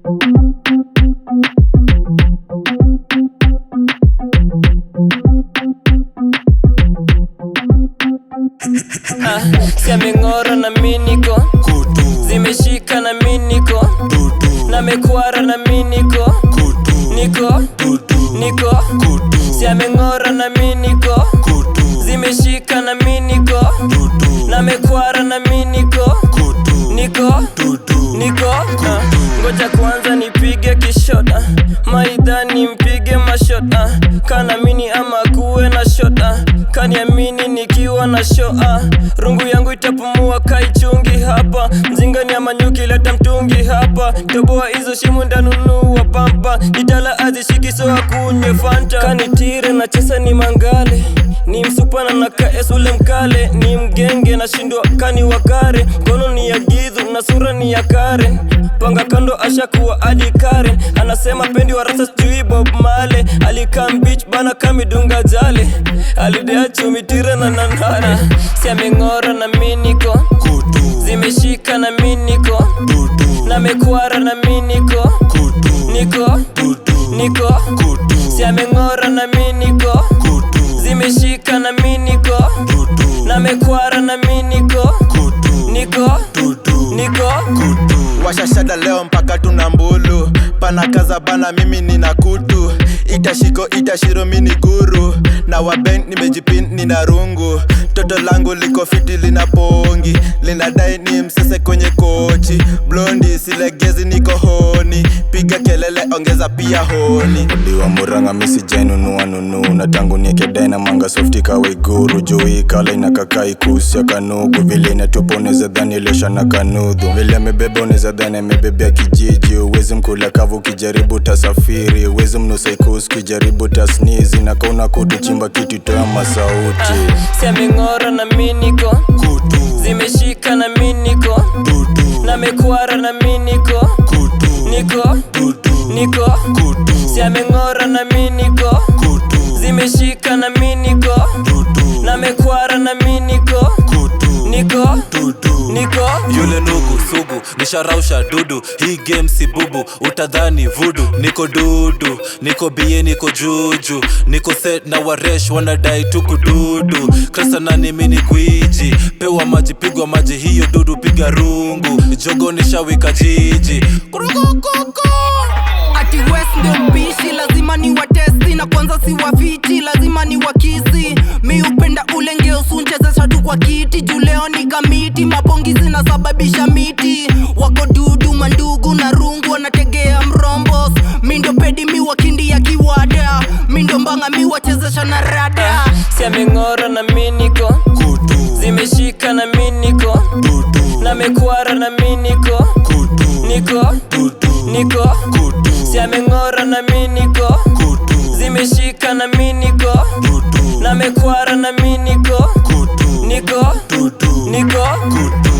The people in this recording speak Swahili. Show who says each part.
Speaker 1: Ah, si ameng'ora na miniko zimeshika na miniko na mekwara na miniko niko niko si ameng'ora na miniko zimeshika na miniko na mekwara na miniko niko niko ah, ngoja kwanza nipige kishota maidhani mpige mashota kana mini ama kuwe na shota kaniamini nikiwa na shoa rungu yangu itapumua kaichungi hapa mzingani ama nyuki leta mtungi hapa toboa hizo shimu ndanunua pampa itala azishiki so akunywe fanta kanitire na chesa ni mangale ni msupana na kaes ule mkale ni mgenge na shindwa kani wakare mkono ni ya gidhu na sura ni ya karen panga kando ashakuwa adi karen anasema pendi wa rasa sijui bob male alikam beach bana kamidunga jale alidea chumitire na nanana si ameng'ora na miniko zimeshika na miniko na mekwara na miniko niko niko si ameng'ora na miniko zimeshika na miniko na mekwara na miniko niko niko
Speaker 2: washashada leo mpaka tuna mbulu panakaza bana mimi nina kutu itashiko itashiro mini guru na waben nimejipin nina rungu toto langu liko fiti lina pongi linadai ni msese kwenye kochi blondi silegezi niko honi piga kelele ongeza pia honi
Speaker 3: diwa muranga misi jainunua nunu na tangu niekedai na manga softi kawe guru juu kala inakaka ikusia kanugu vile inatupa unaweza dhani ilesha na kanudhu vile amebeba unaweza dhani amebebea kijiji uwezi mkula kavu ukijaribu tasafiri uwezi mnusa ikusi ukijaribu tasnizi na kauna kutu chimba kitu toa masauti
Speaker 1: si ameng'ora na miniko zimeshika na miniko na mekwara na miniko niko niko si ameng'ora na miniko zimeshika na miniko na mekwara na miniko niko niko
Speaker 4: yule nugu sugu nisharausha dudu hii game si bubu utadhani vudu niko dudu niko bie niko juju niko set na waresh wanadai tuku dudu krasanani mini gwiji pewa maji pigwa maji hiyo dudu piga rungu jogo nishawika jiji Kurukukoko.
Speaker 5: ati west ndio mpishi lazima ni watesti na kwanza si wafiti lazima ni wakisi mi upenda ule ngeusunchezesha tu kwa kiti juu leo ni kamiti mapongi zinasababisha miti wako dudu mandugu na rungu wanategea mrombos mi ndo pedi mi wakindi ya kiwada mi ndo mbanga mi wachezesha na rada
Speaker 1: si ameng'ora na miniko zimeshika na miniko na mekwara na miniko niko niko si ameng'ora na miniko zimeshika na miniko na mekwara na miniko niko niko